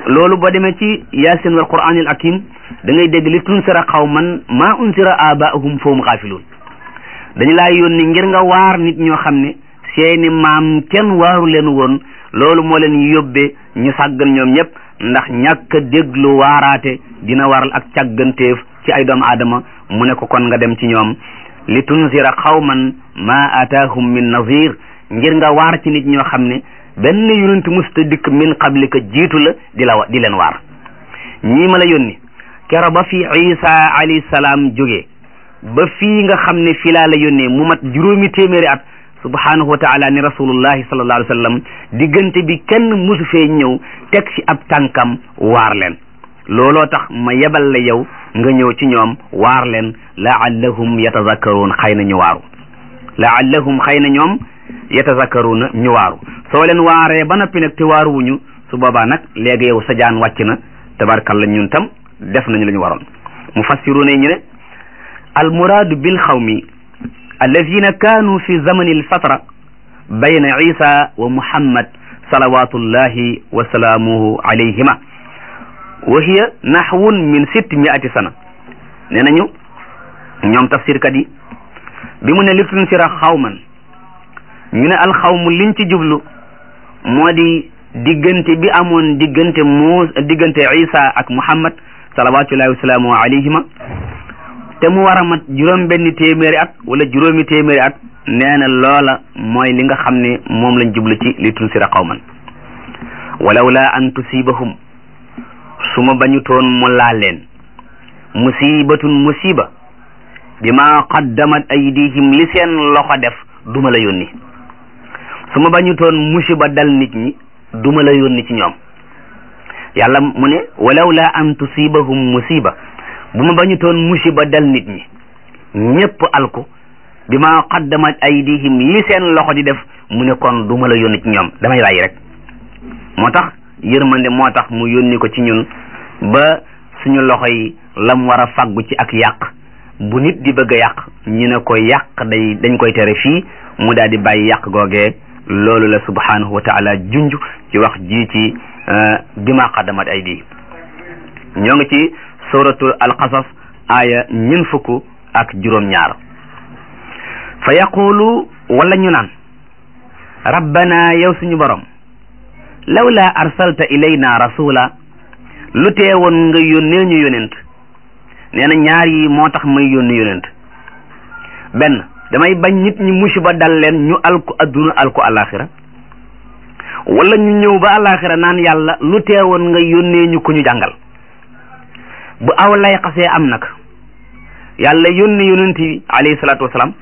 loolu boo demee ci yaasin wal quraanil hakim da ngay dégg li tunsira qawman maa unsira abaahum fahum xaafiluun dañu laa yónni ngir nga waar nit ñoo xam ne seeni maam kenn waaru leen woon loolu moo leen yóbbee ñu sàggan ñoom ñëpp ndax ñàkk a déglu waaraate dina waral ak càgganteef ci ay doomu aadama mu ne ko kon nga dem ci ñoom li tunsira qawman ma ataahum min nazir ngir nga waar ci nit ñoo xam ne benn yonent musta dikk min qablika jiitu la di la di leen waar ñii ma la yónni kero ba fi isa alayhi salaam jógee ba fii nga xam ne fii laa la yónnee mu mat juróomi téeméeri at subhanahu wa taala ni rasulullahi sallallahu alayhi wa sallam diggante bi kenn musu fee ñëw teg ci ab tànkam waar leen looloo tax ma yebal la yow nga ñëw ci ñoom waar leen laallahum yatazakkaruun xëy na ñu waaru laallahum xëy na ñoom yatazakkaruuna ñu waaru soo leen waaree ba noppi nag te waaruwuñu su boobaa nag léegi yow sa jaan wàcc na tabarkalla ñun tam def nañu la ñu waroon mufassiruuna yi ñu ne almuraadu bil xawmi alladina kaanu fi zamani alfatra bayna isa wa muhammad salawatullahi wa salaamuhu alayhima wa hiya naxwun min sitti miati sana nee nañu ñoom tafsirkat yi bi mu ne li tunsira xawman ñu ne alxawmu liñ ci jublu moo di diggante bi amoon diggante mu diggante isa ak muhammad salawatullahi wa salaamuhu alayhima te mu war a mat juróom benn téeméeri at wala juróomi téeméeri at nee na loola mooy li nga xam ne moom lañ jublu ci li tunsira qawman walawla an tusibahum su ma bañu toon mu laal leen musibatun musiba bima qaddamat aydihim li seen loxo def duma la yónni su ma bañu toon musiba dal nit ñi duma la yónni ci ñoom yàlla mu ne walawla an tusibahum musiba bu ma bañu toon musiba dal nit ñi ñépp alku bi ma qaddamat aydihim li seen loxo di def mu ne kon du ma la yónni ci ñoom damay bàyyi rek moo tax yërmande moo tax mu yónni ko ci ñun ba suñu loxo yi lam war a faggu ci ak yàq bu nit di bëgg a yàq ñu ne ko yàq day dañ koy tere fii mu daal di bàyyi yàq googee loolu la subhanahu wa taala junj ci wax ji ci bi ma qaddamat aydihim ñoo ngi ci suratul alqasas aaya ñun fukk ak juróom ñaar fa yaqulu wala ñu naan rabbana yow suñu borom lawla arsalta ilayna rasula lu teewoon nga yónnee ñu yónent nee na ñaar yi moo tax may yónni yónent benn damay bañ nit ñi musiba dal leen ñu alku adduna alku alaxira wala ñu ñëw ba alaxira naan yàlla lu teewoon nga yónnee ñu ko ñu jàngal bu aw lay xasee am nag yàlla yónni yonent yi alayhi salaatu wasalaam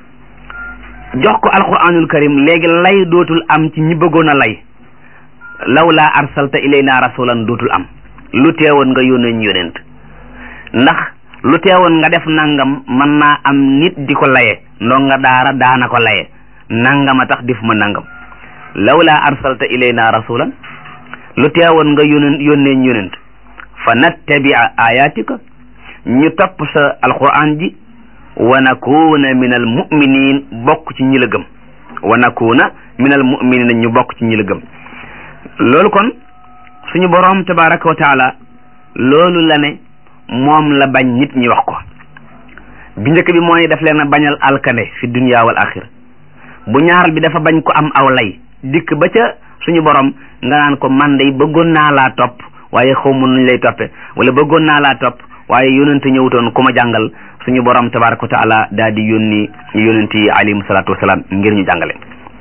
jox ko alquranul karim léegi lay dootul am ci ñi bëggoon a lay lawla arsalta ilayna rasulan dootul am lu teewoon nga yónnee ñu yonent ndax lu teewoon nga def nangam mën naa am nit di ko laye ndonga daara daana ko laye nangama tax def ma nangam lawla arsalta ilayna rasulan lu teewoon nga yónnee yónnee ñu yonent fa nattabia ayatika ñu topp sa alquran ji wa nakuna min al muminin bokk ci ñi la gëm wa nakuna min al muminina ñu bokk ci ñi la gëm loolu kon suñu boroom tabaraka wa taala loolu la ne moom la bañ nit ñi wax ko bi njëkk bi mooy daf leen a bañal alkande fi dunya wal axira bu ñaaral bi dafa bañ ko am aw lay dikk ba ca suñu borom nga naan ko man day bëggoon naa laa topp waaye xaw ma nuñ lay toppe wala bëggoon naa laa topp waaye yonent ñëwutoon ku ma jàngal suñu borom tabaraka wa taala daal di yónni yonent yi alayhim salaatu wasalaam ngir ñu jàngale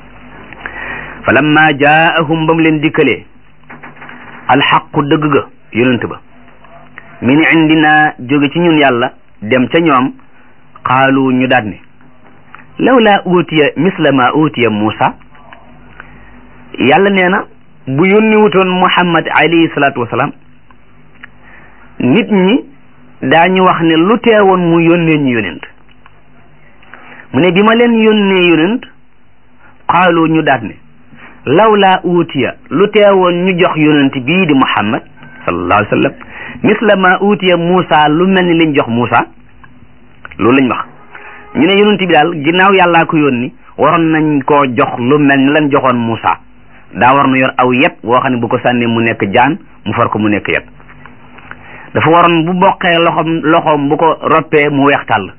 fa lamma jaahum ba mu leen dikkalee alxaqu dëgg ga yonent ba min indina jóge ci ñun yàlla dem ca ñoom qaalu ñu daat ne lawla utiya misla ma utiya Muusa yàlla nee na bu yónni wutoon Muhammad alayhi salaatu wasalaam nit ñi daañu wax ne lu teewoon mu yónnee ñu yonent mu ne bi ma leen yónnee yonent qaalu ñu daat ne lawla utiya lu teewoon ñu jox yonent bii di Muhammad sallallahu alayhi wa sallam misla ma utiya Muusa lu mel ni liñ jox Muusa loolu lañ wax ñu ne yonent bi daal ginnaaw yàllaa ko yónni waroon nañ koo jox lu mel ni lañ joxoon Muusa daa war na yor aw yet woo xam ne bu ko sànnee mu nekk jaan mu far ko mu nekk yet dafa waroon bu boqee loxoom loxoom bu ko roppee mu weex tàll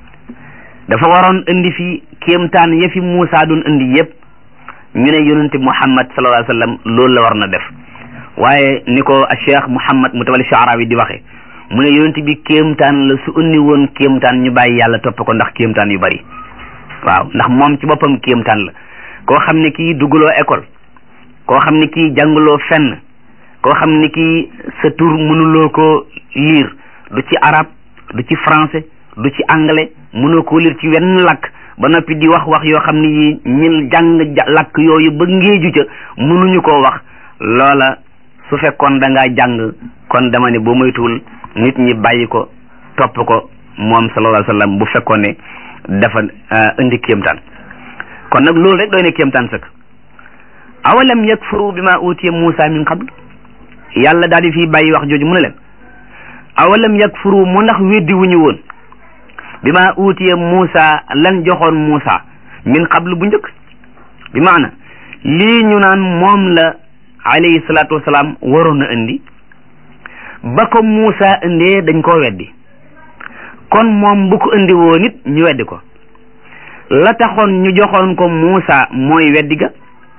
dafa waroon indi fi kéemtaan ya fi Muusa doon indi yépp ñu ne yonente Muhammad sallallahu alayhi wa sallam loolu la war na def waaye ni ko Cheikh Muhammad Mutawalli Sha'rawi di waxe mu ne yonente bi kéemtaan la su indi woon kéemtaan ñu bàyyi yàlla topp ko ndax kéemtaan yu bari waaw ndax moom ci boppam kéemtaan la koo xam ne kii dugguloo école koo xam ne kii jànguloo fenn koo xam ne kii sa tur mënuloo ko lire du ci arab du ci français du ci anglais mënoo ko lire ci wenn lakk ba noppi di wax wax yoo xam ne yi ñil jàng lakk yooyu ba ngéeju ca mënuñu koo wax loola su fekkoon da ngaa jàng kon dama ne boo moytuwul nit ñi bàyyi ko topp ko moom sallallahu alayhi wa sallam bu fekkoon ne dafa indi kéemtaan kon nag loolu rek doy na kéemtaan sëkk awalam yakfuru bi ma utiya Muusa min qabl yàlla daal di fii bàyyi wax jooju mu ne leen awalam yakfuru mu ndax weddi wuñu woon bi ma utiya Muusa lan joxoon Muusa min qabl bu njëkk bi maana lii ñu naan moom la alayhi salaatu wasalaam waroon a indi ba ko Muusa indee dañ koo weddi kon moom bu ko indi woon it ñu weddi ko la taxoon ñu joxoon ko Muusa mooy weddi ga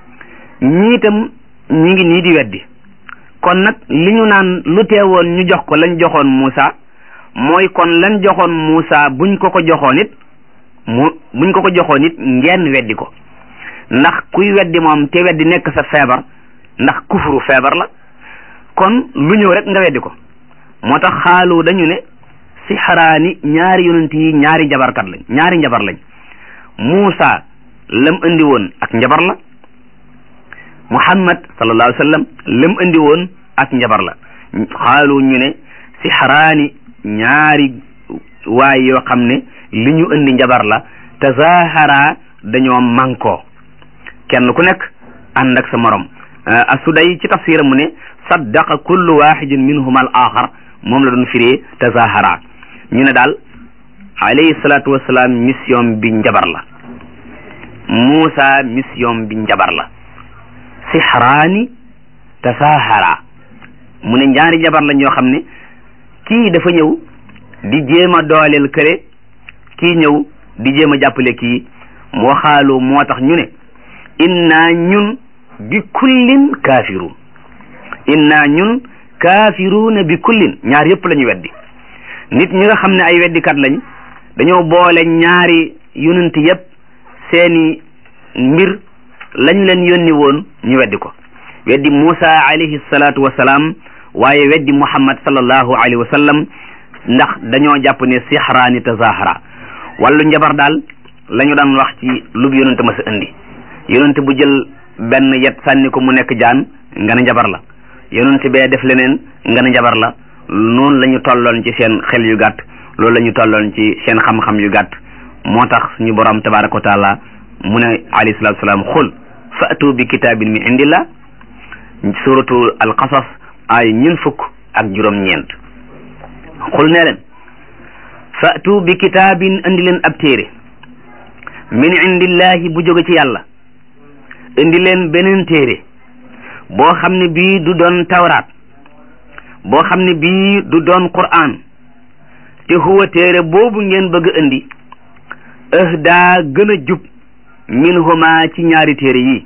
ñii itam ñi ngi nii di weddi kon nag li ñu naan lu teewoon ñu jox ko lañ joxoon Muusa mooy kon lañ joxoon Muusa buñ ko ko joxoon it mu buñ ko ko joxoon it ngeen weddi ko ndax kuy weddi moom te weddi nekk sa feebar ndax kufuru feebar la kon lu ñëw rek nga weddi ko moo tax xaalu dañu ne si xaraani ñaari yonent yi ñaari njabarkat lañ ñaari njabar lañ Muusa lam indi woon ak njabar la Muhammad sallallahu alayhi wa sallam lam indi woon ak njabar la xaalu ñu ne si xaraani ñaari waay yoo xam ne li ñu indi njabar la tazahara dañoo mànkoo kenn ku nekk ànd ak sa morom asuday ci tafsiram mu ne saddaqa kullu waxidin minhuma al axar moom la doon firee tazahara ñu ne daal alayhi salaatu wasalaam mission bi njabar la Muusa mission bi njabar la sixraani tasahara mu ne ñaari njabar la ñoo xam ne kii dafa ñëw di jéem a dooleel këre kii ñëw di jéem a jàppale kii moo xaalu moo tax ñu ne inna ñun bi kullin kaafiruun inna ñun kaafiruuna bi kullin ñaar yëpp la ñu weddi nit ñi nga xam ne ay weddikat lañ dañoo boole ñaari yonent yëpp seeni mbir lañ leen yónni woon ñu weddi ko weddi Muusa alayhi salaatu wa salaam waaye weddi Muhammad sallallahu alayhi wa sallam ndax dañoo jàpp ne sixraani tazahara wàllu njabar daal la ñu daan wax ci lu bu yonent ma sa indi yonent bu jël benn yet sànni ko mu nekk jaan nga ne njabar la yonent bee def leneen nga ne njabar la noonu la ñu tolloon ci seen xel yu gàtt loolu la ñu tolloon ci seen xam-xam yu gàtt moo tax suñu borom tabaraka wa taala mu ne alayhi salatu wasalaam xul fa'tu bi kitaabin min indillah suratu alqasas ay ñun fukk ak juróom-ñeent xul ne leen fa'tu bi kitaabin indi leen ab téere min indillahi bu jóge ci yàlla indi leen beneen téere boo xam ne bii du doon tawraat boo xam ne bii du doon qur'an te huwa téere boobu ngeen bëgg a indi ahdaa gën a jub minhuma ci ñaari téere yi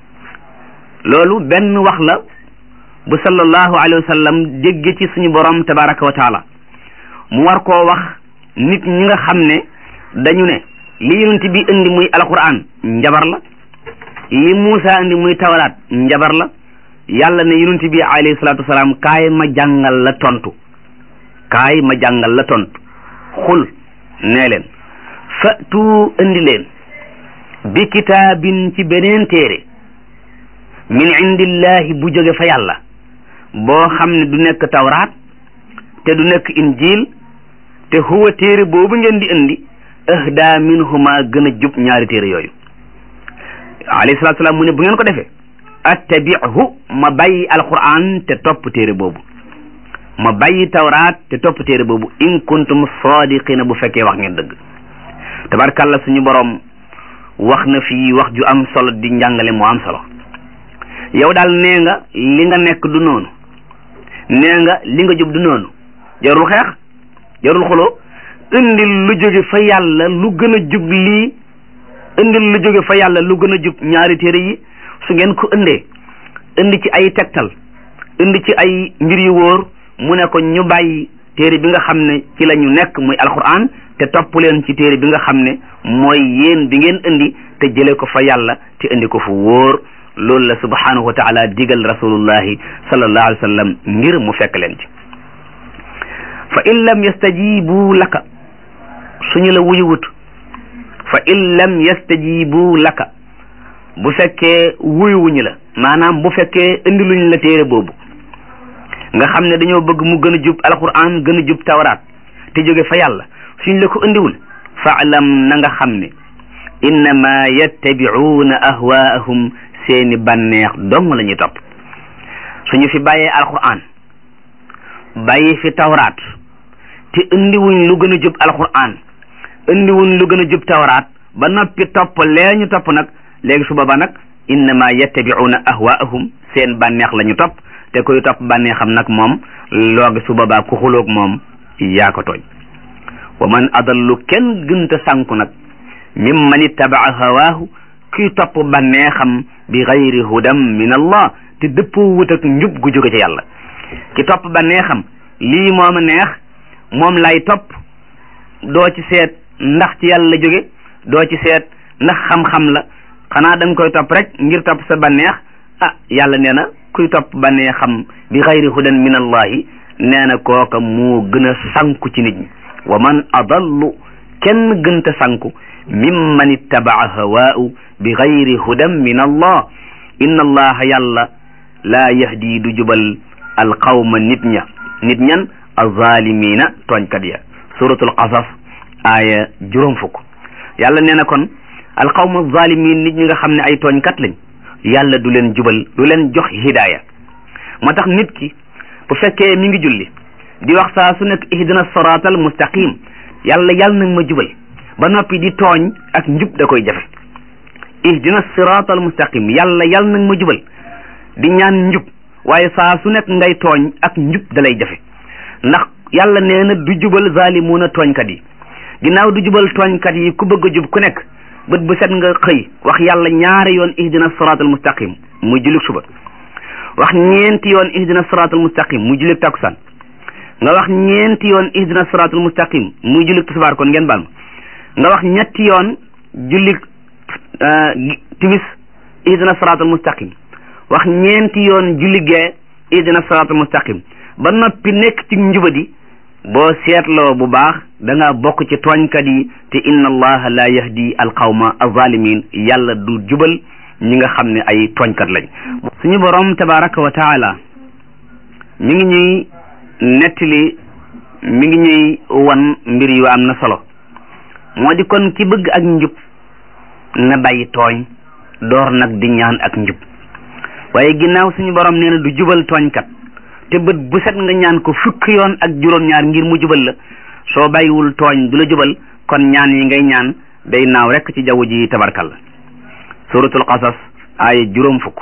loolu benn wax la bu sallallahu alayhi wa sallam dégge ci suñu borom tabaraka wa taala mu war koo wax nit ñi nga xam ne dañu ne li yonent bi indi muy alquran njabar la li Muusa indi muy tawraat njabar la yàlla ne yonent bi alayhi salaatu wasalaam kaay ma jàngal la tontu kaay ma jàngal la tontu xul nee leen fatu indi leen bi kitaabin ci beneen téere min indillahi bu jóge fa yàlla boo xam ne du nekk tawraat te du nekk injil te huwa téere boobu ngeen di indi ahda minhuma gën a jub ñaari téere yooyu alayhi salaatu salaam mu ne bu ngeen ko defee attabi'hu ma bàyyi alquran te topp téere boobu ma bàyyi tawraat te topp téere boobu in kuntum sadiqina bu fekkee wax ngeen dëgg tabarkàlla suñu borom wax na fii wax ju am solo di njàngale mu am solo yow daal nee nga li nga nekk du noonu nee nga li nga jub du noonu jarul xeex jarul xuloo indil lu jóge fa yàlla lu gën a jub lii indil lu jóge fa yàlla lu gën a jub ñaari téere yi su ngeen ko indee indi ci ay tegtal indi ci ay mbir yu wóor mu ne ko ñu bàyyi téere bi nga xam ne ci la ñu nekk muy alquran te topp leen ci téere bi nga xam ne mooy yéen bi ngeen indi te jële ko fa yàlla te indi ko fu wóor loolu la subhanahu wa taala digal rasulullahi sallallahu alayhi wa sallam ngir mu fekk leen ci fa in lam yastajibu laka suñu la wuyuwut fa in lam yastajibu laka bu fekkee wuyuwuñu la maanaam bu fekkee indi luñ la téere boobu nga xam ne dañoo bëgg mu gën a jub alquran gën a jub tawraat te jóge fa yàlla suñ la ko indiwul faalam na nga xam ne innama yattabi'uuna ahwaahum seeni bànneex dong la ñuy topp suñu fi bàyyee alquran bàyyi fi tawraat te indiwuñ lu gën a jub alquran indiwuñ lu gën a jub tawraat ba noppi topp lee ñu topp nag léegi su boobaa nag innama yattabi'uuna ahwaahum seen bànneex la ñu topp te koy topp bànneexam nag moom loogi su boobaa ku xuloog moom yaa ko tooñ wa man adallu kenn gënta sànku nag mimman ittabaa hawaahu kuy topp bànneexam bi gayri hudam min allah te dëppoo wut ak njub gu jóge ci yàlla ki topp bànneexam lii mooma neex moom lay topp doo ci seet ndax ci yàlla jóge doo ci seet ndax xam-xam la xanaa da nga koy topp rek ngir topp sa bànneex ah yàlla nee na kuy topp bànneexam bi gayri hudan min allahi nee na kooka moo gën a sànku ci nit ñi wa man adallu kenn gënta sànku mimman ittabaa hawaahu bi gayri hudan min allah inna allaha yàlla laa yahdi du jubal alqawma nit ña nit ñan alzalimina tooñkat ya suratul qasas aaya juróom fukk yàlla nee na kon alqawma alzalimin nit ñi nga xam ne ay tooñkat lañ yàlla du leen jubal du leen jox hidaaya moo tax nit ki bu fekkee mi ngi julli di wax saa su nekk ihdina siraatal mustaqim yàlla yàlla nag ma jubal ba noppi di tooñ ak njub da koy jafe ihdina siraatal mustaqim yàlla yàlla nag ma jubal di ñaan njub waaye saa su nekk ngay tooñ ak njub da lay jafe ndax yàlla nee na du jubal zaalimuuna tooñkat yi ginnaaw du jubal tooñkat yi ku bëgg a jub ku nekk bët bu set nga xëy wax yàlla ñaari yoon ihdina siraatal mustaqim muy jullit suba wax ñeenti yoon ihdina siraatal mustaqim muy jullit takkusaan nga wax ñeenti yoon ihdina siraatal mustaqim muy jullit tisbaar kon ngeen baal ma nga wax ñetti yoon jullit timis ihdina siraatal mustaqim wax ñeenti yoon julli gee ihdina siraatal mustaqim ba noppi nekk ci njubadi boo seetloo bu baax da nga bokk ci tooñkat yi te inna allaha la yahdi alqawma alzalimin yàlla du jubal ñi nga xam ne ay tooñkat lañ suñu borom tabaraka wa taala mi ngi ñuy nettali mi ngi ñuy wan mbir yu am na solo moo di kon ki bëgg ak njub na bàyyi tooñ door nag di ñaan ak njub waaye ginnaaw suñu borom nee na du jubal tooñkat te bët bu set nga ñaan ko fukki yoon ak juróom-ñaar ngir mu jubal la soo bàyyiwul tooñ du la jubal kon ñaan yi ngay ñaan day naaw rekk ci jaww ji tabarkal suratul qasas aaya juróom fukk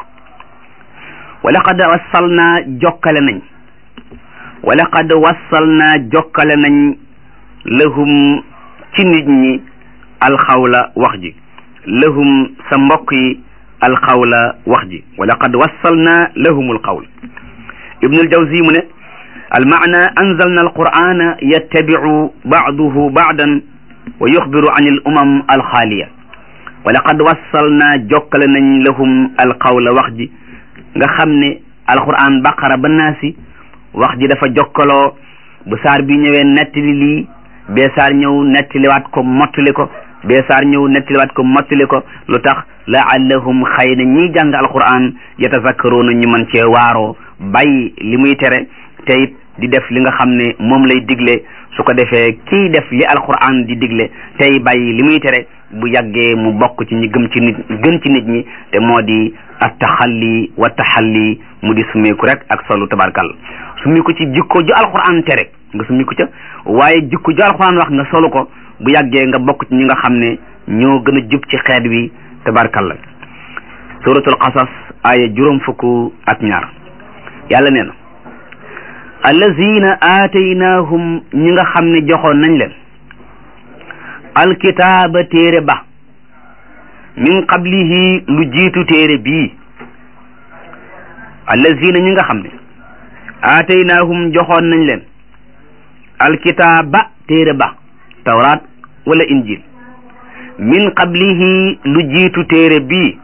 wa laqad wassalnaa jokkale nañ wa laqad wassalnaa jokkale nañ lahum ci nit ñi alxawla wax ji lahum sa mbokk yi alxawla wax ji wa laqad wassalnaa lahum alqawl ibnu aljawzi mu ne almaana anzalna alqur'ana yattabicu bacduhu bacdan wa yuxbiru an al umam alxaaliya wa laqad wassalna jokkale nañ lahum alqawla wax ji nga xam ne alquran baqara ba naasi wax ji dafa jokkaloo bu saar bi ñëwee nettali lii bee saar ñëw nettaliwaat ko mottali ko bee saar ñëw nettaliwaat ko mottali ko lu tax laallahum xëy na ñiy jàng alquran yatazakkaruuna ñu mën cee waaroo bàyyi li muy tere te it di def li nga xam ne moom lay digle su ko defee kii def li alquran di digle tey bàyyi li muy tere bu yàggee mu bokk ci ñi gëm ci nit gën ci nit ñi te moo di attaxalli wa taxalli mu di sumeeku rek ak solu tabarkal sumeeku ci jikko ju alquran tere nga sumeeku ca waaye jikko ju alquran wax nga solu ko bu yàggee nga bokk ci ñi nga xam ne ñoo gën a jub ci xeet wi tabarkal la suratul qasas aaya juróom fukk ak ñaar yàlla nee na allazina aataynaahum ñi nga xam ne joxoon nañ leen alkitaaba téere ba min qablihi lu jiitu téere bii allazina ñi nga xam ne aataynaahum joxoon nañ leen alkitaaba téere ba tawraat wala injil min qablihi lu jiitu téere bii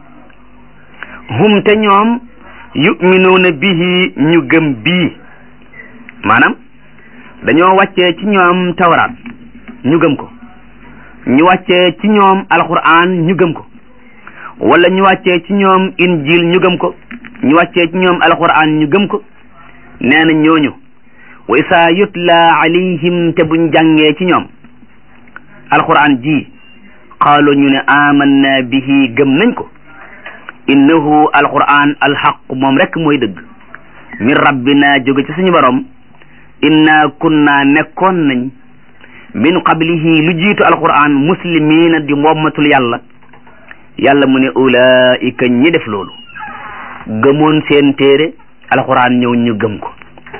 hum te ñoom yuminuuna bihi ñu gëm bii maanaam dañoo wàccee ci ñoom tawraat ñu gëm ko ñu wàccee ci ñoom alquran ñu gëm ko wala ñu wàccee ci ñoom injil ñu gëm ko ñu wàccee ci ñoom alquran ñu gëm ko nee na ñooñu wa isaa yutla alayhim te buñ jàngee ci ñoom alquran ji qaalu ñu ne amanna bihi gëm nañ ko innahu alquran alxaq moom rek mooy dëgg min rabbina jóge ci suñu borom inna kunna nekkoon nañ min qablihi lu jiitu alquran muslimina di wommatul yàlla yàlla mu ne ulaika ñi def loolu gëmoon seen téere alquran ñëw ñu gëm ko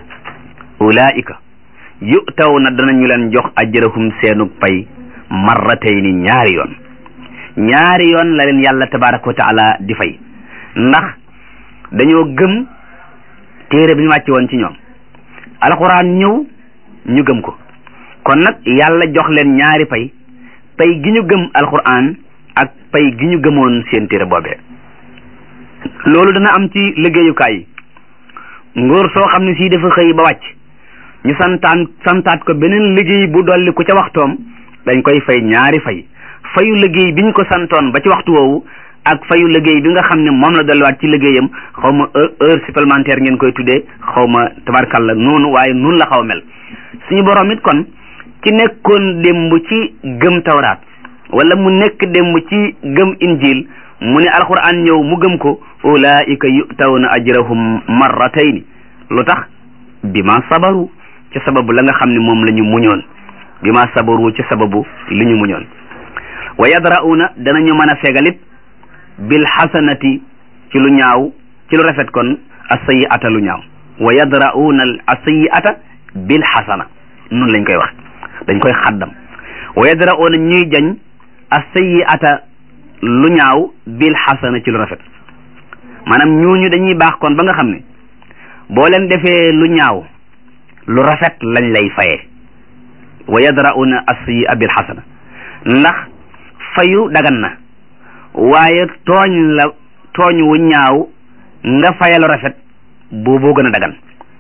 ulaika yutaw na danañu leen jox ajrahum seenu pay marratayni ñaari yoon ñaari yoon la leen yàlla tabaraka wa taala di fay ndax dañoo gëm téere bi ñu wàcce woon ci ñoom alquran ñëw ñu gëm ko kon nag yàlla jox leen ñaari pay pay gi ñu gëm alquran ak pay gi ñu gëmoon seen téere boobee loolu dana am ci liggéeyukaay yi nguur soo xam ne sii dafa xëy ba wàcc ñu santaan santaat ko beneen liggéey bu dolli ku ca waxtoom dañ koy fay ñaari fay fayu liggéey bi ñu ko santoon ba ci waxtu woowu ak fayu liggéey bi nga xam ne moom la dolliwaat ci liggéeyam xaw ma heure supplémentaire ngeen koy tuddee xaw ma tabarkalla noonu waaye noonu la xaw a mel suñu borom it kon ci nekkoon démb ci gëm tawraat wala mu nekk démb ci gëm injil mu ne alquran ñëw mu gëm ko ulaika yutawna ajrahum marratayni lu tax bima sabaru ci sababu la nga xam ne moom la ñu muñoon bima sabaru ci sababu li ñu muñoon wa yadra'una danañu mën a fegalit bil xasanati ci lu ñaaw ci lu rafet kon asayi'ata lu ñaaw wa yadra'una asayi'ata bil xasana noonu lañ koy wax dañ koy xaddam wa yadra'una ñuy jañ asayi'ata lu ñaaw bil xasana ci lu rafet maanaam ñooñu dañuy baax kon ba nga xam ne boo leen defee lu ñaaw lu rafet lañ lay fayee wa yadra'una asayi'a bil xasana ndax fayu dagan na waaye tooñ la tooñ wu ñaaw nga fayalu rafet booboo gën a dagan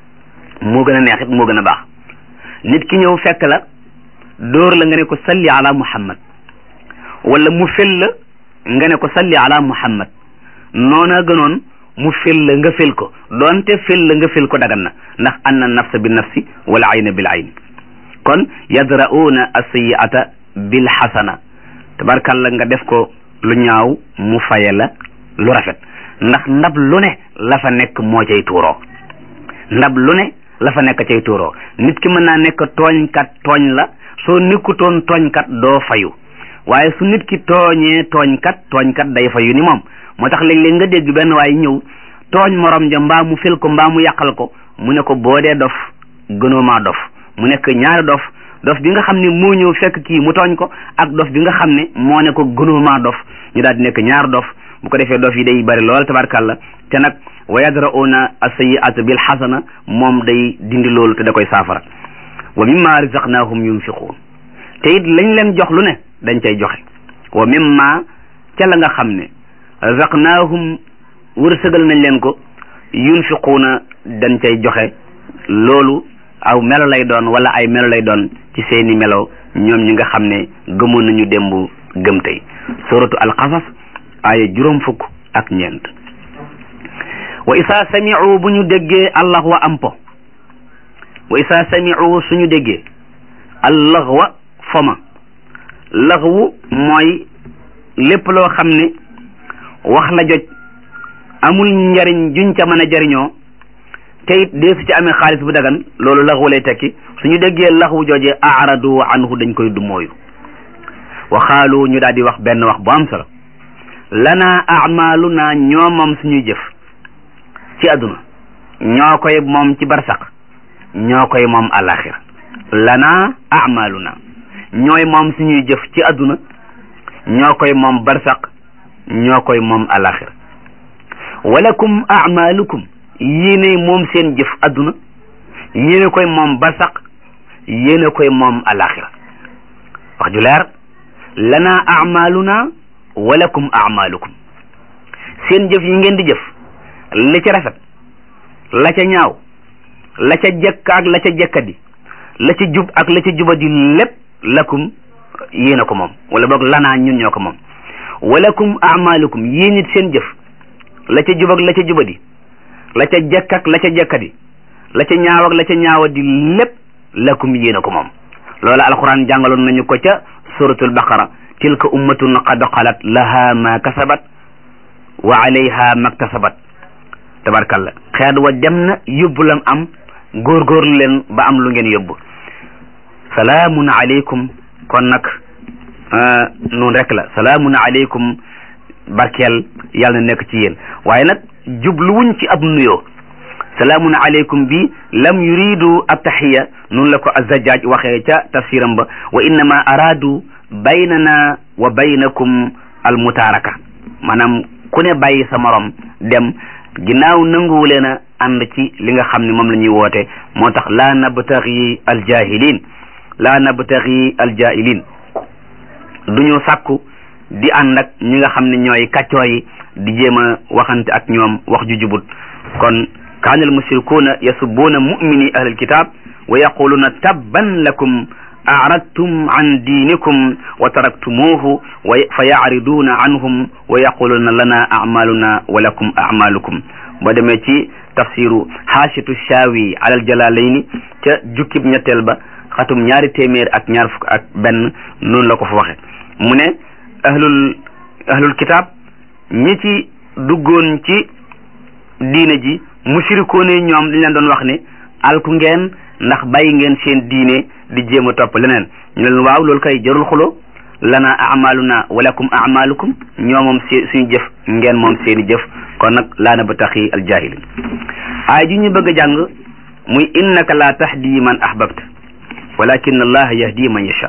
moo gën a neexit moo gën a baax nit ki ñëw fekk la dóor la nga ne ko salli ala muhammad wala mu fel la nga ne ko salli ala muhammad noona gënoon mu fel la nga fel ko doonte fel la nga fel ko dagan na ndax anna nafsa bi nafsi wala ayna bil ayn kon yadra'una as-sayyi'ata bil hasana tabarkalla nga def ko lu ñaaw mu faye la lu rafet ndax ndab lu ne la fa nekk moo cay tuuroo ndab lu ne la fa nekk cay tuuroo nit ki mën naa nekk tooñkat tooñ la soo nekkutoon tooñkat doo fayu waaye su nit ki tooñee tooñkat tooñkat day fayu ni moom moo tax léeg-léeg nga dégg benn waaye ñëw tooñ morom ja mbaa mu fel ko mbaa mu yàqal ko mu ne ko boo dee dof gënoo maa dof mu nekk ñaari dof dof bi nga xam ne moo ñëw fekk kii mu tooñ ko ak dof bi nga xam ne moo ne ko gënoo maa dof ñu daal di nekk ñaar dof bu ko defee dof yi day bari lool tabarkàlla te nag wa yadra'una as-sayyi'ata bil hasana moom day dindi loolu te da koy saafara wa mimma razaqnahum yunfiqun te it lañ leen jox lu ne dañ cay joxe wa mimma ca la nga xam ne razaqnahum wërsëgal nañ leen ko yunfiquuna dañ cay joxe loolu aw melo lay doon wala ay melo lay doon ci seeni melo ñoom ñi nga xam ne gëmoon nañu démb gëm tey suratu alqasas aaya juróom fukk ak ñeent wa isa sami'u bu ñu déggee allah wa ampo wa isa sami'u suñu déggee allah wa foma laxwu mooy lépp loo xam ne wax la joj amul njariñ juñ ca mën a jariñoo te it dee su ci amee xaalis bu dagan loolu laxwu lay tekki suñu déggee laxwu joojee aradu anhu dañ koy dumooyu wa xaalu ñu daal di wax benn wax bu am solo lana amaluna ñoo moom suñuy jëf ci àdduna ñoo koy moom ci barsaq ñoo koy moom alaxira lana amaluna ñooy moom suñuy jëf ci àdduna ñoo koy moom barsaq ñoo koy moom alaxira walakum amalukum yéene moom seen jëf àdduna yéene koy moom barsaq yéene koy moom alaxira wax ju leer lana amaluna walakum amalukum seen jëf yi ngeen di jëf la ca rafet la ca ñaaw la ca jekk ak la ca jekkadi la ca jub ak la ca jubadi lépp lakum yéen a ko moom wala boog lanaa ñun ñoo ko moom walakum amalukum yéen it seen jëf la ca jub ak la ca jubadi la ca jekk ak la ca jekkadi la ca ñaaw ak la ca ñaawadi lépp lakum yéen a ko moom loola alquran jàngaloon nañu ko ca suratul baqara tilka ummatun qad xalat laha ma kasabat wa alayha maktasabat tabarkalla xeet wa dem na yóbbu lam am góorgóorlu leen ba am lu ngeen yóbbu salaamun aleykum kon nag noonu rek la salaamun aleykum barkeel yàlla na nekk ci yéen waaye nag jubluwuñ ci ab nuyoo salaamun aleykum bi lam yuridu ab taxiya noonu la ko azzajaaj waxee ca tafsiram ba wa innama araadu baynana wa baynakum almutaaraka maanaam ku ne bàyyi sa morom dem ginnaaw nanguwu leen a ànd ci li nga xam ne moom la ñuy woote moo tax laa nabtaxi aljahilin laa nabtaxi aljahilin du ñu sàkku di ànd ak ñi nga xam ne ñooy kàccoo yi di jéem a waxante ak ñoom wax ju jubut kon kaana almushrikuuna yasubbuuna mumini ahlil kitab wa yaquluuna tabban lakum aradtum an diinikum wa taraktumuuhu wa fa yacriduuna anhum wa yaquluuna lana acmaluna wa lakum acmalukum boo demee ci tafsiru xaashitu shaawi alal jalaalayni ca jukkib ñetteel ba xatum ñaari téeméer ak ñaar fukk ak benn noonu la ko fa waxe mu ne ahlul ahlul kitaab ñi ci duggoon ci diine ji mushrikoon yi ñoom dañ leen doon wax ne alku ngeen ndax bàyyi ngeen seen diine di jéem a topp leneen ñu leen waaw loolu kay jarul xulo lana amaluna walakum amalukum ñoo moom se suñu jëf ngeen moom seeni jëf kon nag laa na ba taxi aljahilin aay ji ñu bëgg a jàng muy innaka la tahdi man ahbabta walakin allah yahdi man yasha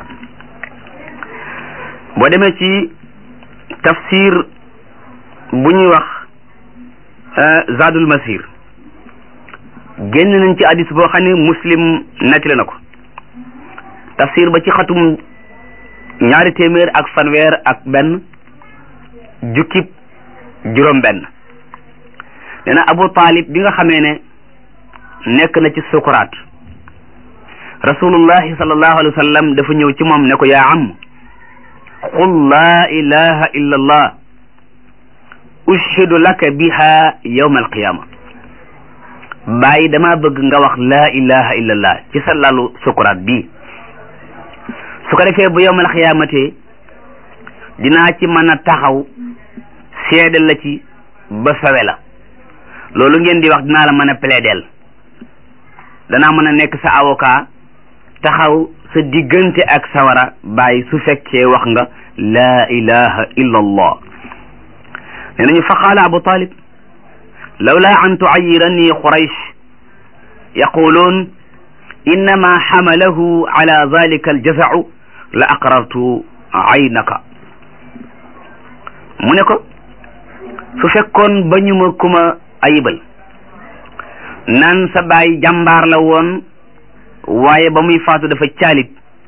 boo demee ci tafsir bu ñuy wax zadul masir génn nañ ci hadis boo xam ne muslim nettali na ko tafsir ba ci xatum ñaari téeméer ak fanweer ak benn jukkib juróom benn nee na abu talib bi nga xamee ne nekk na ci sukuraat rasulullahi sallallahu alayhi wa sallam dafa ñëw ci moom ne ko yaa am qul laa ilaha illa allah ushhidu laka biha yawma alqiyama bàyyi dama bëgg nga wax laa ilaha illa allah ci sa lalu sukuraat bii su ko defee bu yowmal xiyaamate dinaa ci mën a taxaw seede la ci ba sawe la loolu ngeen di wax dinaa la mën a plaideel danaa mën a nekk sa avocat taxaw sa diggante ak sawara bàyyi su fekkee wax nga laa ilaha illa allah nee nañu fa qaala abu talib lawla an tuayirani quraysh yaquluun innama xamalahu ala dalika aljazau la aqrartu aynaka mu ne ko su fekkoon ba ñu ma kuma ayibal naan sa baay jàmbaar la woon waaye ba muy faatu dafa caalit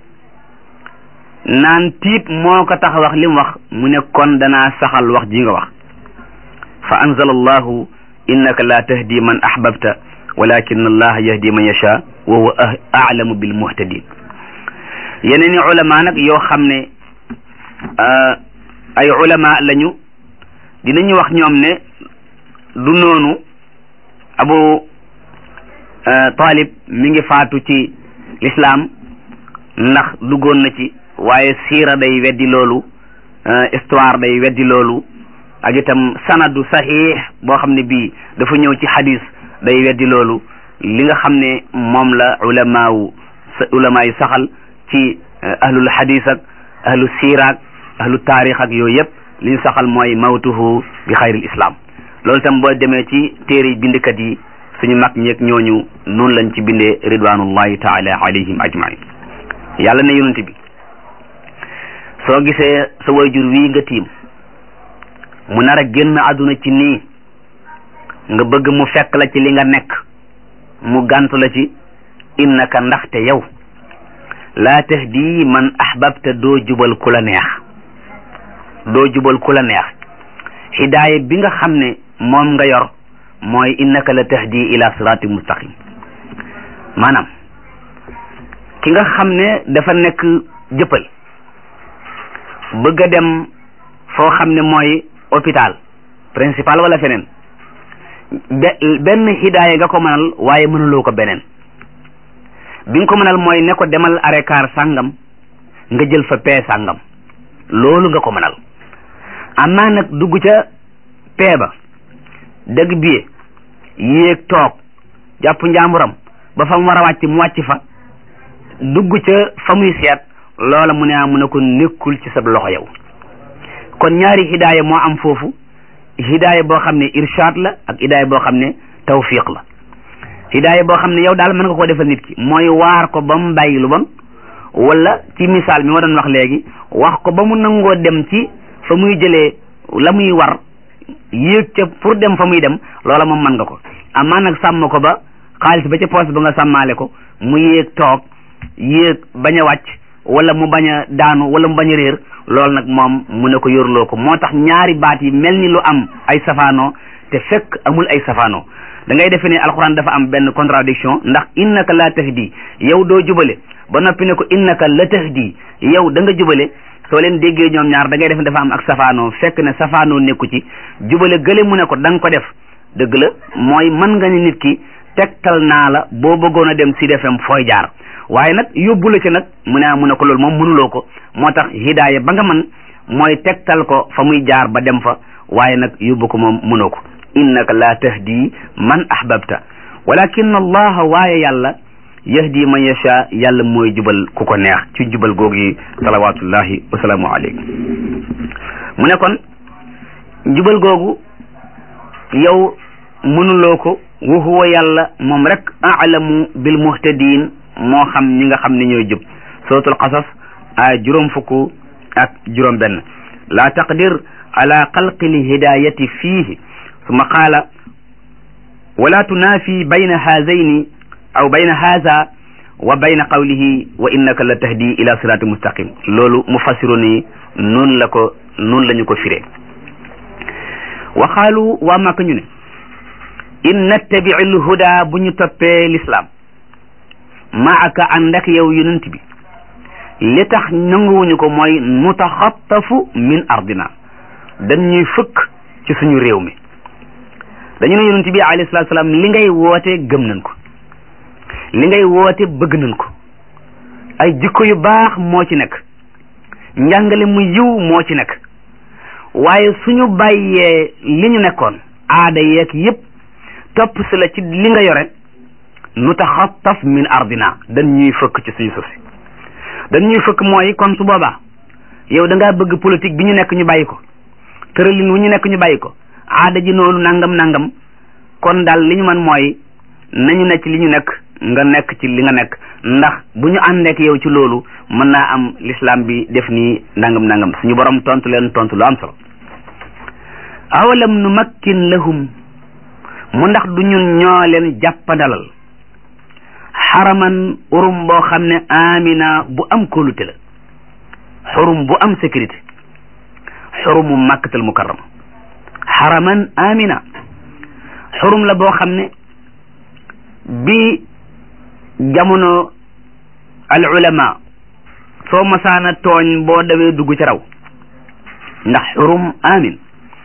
naan tiit moo ko tax wax li mu wax mu ne kon danaa saxal wax ji nga wax fa anzala allahu innaka la tahdi man ahbabta walakin allah yahdi man yasha wa huwa a'lamu bil muhtadin yeneen i ulama nag yoo xam ne ay ulama lañu dinañu wax ñoom ne du noonu abu talib mi ngi faatu ci l'islam ndax duggoon na ci waaye siira day weddi loolu histoire day weddi loolu ak itam sanadu sahih boo xam ne bii dafa ñëw ci hadis day weddi loolu li nga xam ne moom la ulamaawu ulama yi saxal ci ahlul hadis ak ahlu siira ak ahlu taarix ak yooyu yëpp li ñu saxal mooy mawtuhu bi xayril islam loolu tam boo demee ci téere bindkat yi suñu mag ñeeg ñooñu noonu lañ ci bindee ridwanullahi taala alayhim ajmain yàlla ne yonent bi soo gisee sa wayjur wii nga tiim mu nar a génn àdduna ci nii nga bëgg mu fekk la ci li nga nekk mu gàntu la ci innaka ndaxte yow laa tahdi man ahbabta doo jubal ku la neex doo jubal ku la neex hidaaya bi nga xam ne moom nga yor mooy innaka la tahdi ila sirati mustaqim maanaam ki nga xam ne dafa nekk jëppal bëgg a dem foo xam ne mooy hôpital principal wala feneen benn hidaaya nga ko mënal waaye mënuloo ko beneen bi nga ko mënal mooy ne ko demal arekaar sàngam nga jël fa pee sàngam loolu nga ko mënal amaa nag dugg ca pee ba dëgg biye yéeg toog jàpp njaamuram ba fa mu war a wàcc mu wàcc fa dugg ca fa muy seet loola mu ne a mu ne ko nekkul ci sa loxo yow kon ñaari hidaaya moo am foofu hidaaya boo xam ne irshaad la ak hidaaya boo xam ne tawfiq la hidaaya boo xam ne yow daal mën nga koo defal nit ki mooy waar ko ba mu bàyyi lu bon wala ci misaal mi ma doon wax léegi wax ko ba mu nangoo dem ci fa muy jëlee la muy war yéeg ca pour dem fa muy dem loola moom mën nga ko amaa nag sàmm ko ba xaalis ba ca poos ba nga sàmmaale ko mu yéeg toog yéeg bañ a wàcc wala mu bañ a daanu wala mu bañ a réer loolu nag moom mu ne ko yorloo ko moo tax ñaari baat yi mel ni lu am ay safaanoo te fekk amul ay safaanoo da ngay defe ne alxuraan dafa am benn contradiction ndax innaka la tahdi yow doo jubale ba noppi ne ko innaka la tahdi yow da nga jubale soo leen déggee ñoom ñaar da ngay def ne dafa am ak safaanoo fekk ne safaanoo nekku ci jubale gële mu ne ko da nga ko def dëgg la mooy mën nga ni nit ki tegtal naa la boo bëggoon a dem Sud FM fooy jaar waaye nag yóbbu la ci nag mu ne mu ne ko loolu moom mënuloo ko moo tax hidaaya ba nga man mooy tegtal ko fa muy jaar ba dem fa waaye nag yóbbu ko moom mënoo ko innaka la tahdi man ahbabta walakin allaha waaye yàlla yahdi man yasha yàlla mooy jubal ku ko neex ci jubal googu yi salawatullahi wasalaamu aleykum mu ne kon jubal googu yow mënuloo ko wa huwa yàlla moom rek alamu bil muhtadin moo xam ñi nga xam ne ñooy jub suratul qasas ay juróom fukk ak juróom benn la taqdir ala xalqi lhidayati fiihi summa qaala wala tunaafi bayna haazayni aw bayna haza wa bayna qawlihi wa innaka la tahdi ila sirati mustaqim loolu mufassirun yi noonu la ko noonu la ñu ko firee wa qaalu waa Màkka ñu ne in nattabi lhuda bu ñu toppee l'islam maaka ànd ak yow yonent bi li tax nanguwuñu ko mooy mutaxattafu min ardina dañ ñuy fëkk ci suñu réew mi dañu ne yonent bi alayhi salaatu salaam li ngay woote gëm nañ ko li ngay woote bëgg nañ ko ay jikko yu baax moo ci nekk njàngale mu yiw moo ci nekk waaye suñu bàyyee li ñu nekkoon aada yeeg yépp topp si la ci li nga yore nu taxattaf min ardina dañ ñuy fëkk ci suñu suuf si dañ ñuy fëkk mooy kon su boobaa yow da ngaa bëgg politique bi ñu nekk ñu bàyyi ko tëralin wu ñu nekk ñu bàyyi ko aada ji noonu nangam nangam kon daal li ñu man mooy nañu nekk ci li ñu nekk nga nekk ci li nga nekk ndax bu ñu àndeek yow ci loolu mën naa am l'islam bi def nii nangam nangam suñu borom tontu leen tontu lu am solo awalam nu makkin lahum mu ndax du ñun ñoo leen jàppandalal xaraman urum boo xam ne amina bu am kóolute la xurum bu am sécurité xurumu makkatal mukarrama xaraman amina xurum la boo xam ne bi jamono al ulama soo masaana tooñ boo dawee dugg ci raw ndax xurum amin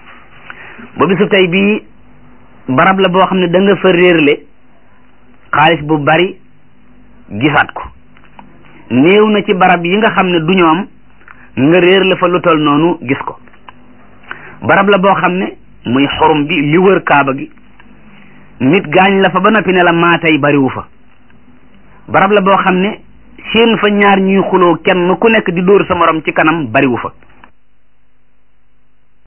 ba bisu tey bii barab la boo xam ne da nga fa réerle xaalis bu bari gisaat ko néew na ci barab yi nga xam ne du ñoom nga réer la fa lu tol noonu gis ko barab la boo xam ne muy xorum bi li wër kaaba gi nit gaañ la fa ba noppi ne la maa tey bariwu fa barab la boo xam ne seen fa ñaar ñuy xuloo kenn ku nekk di dóor sa morom ci kanam bariwu fa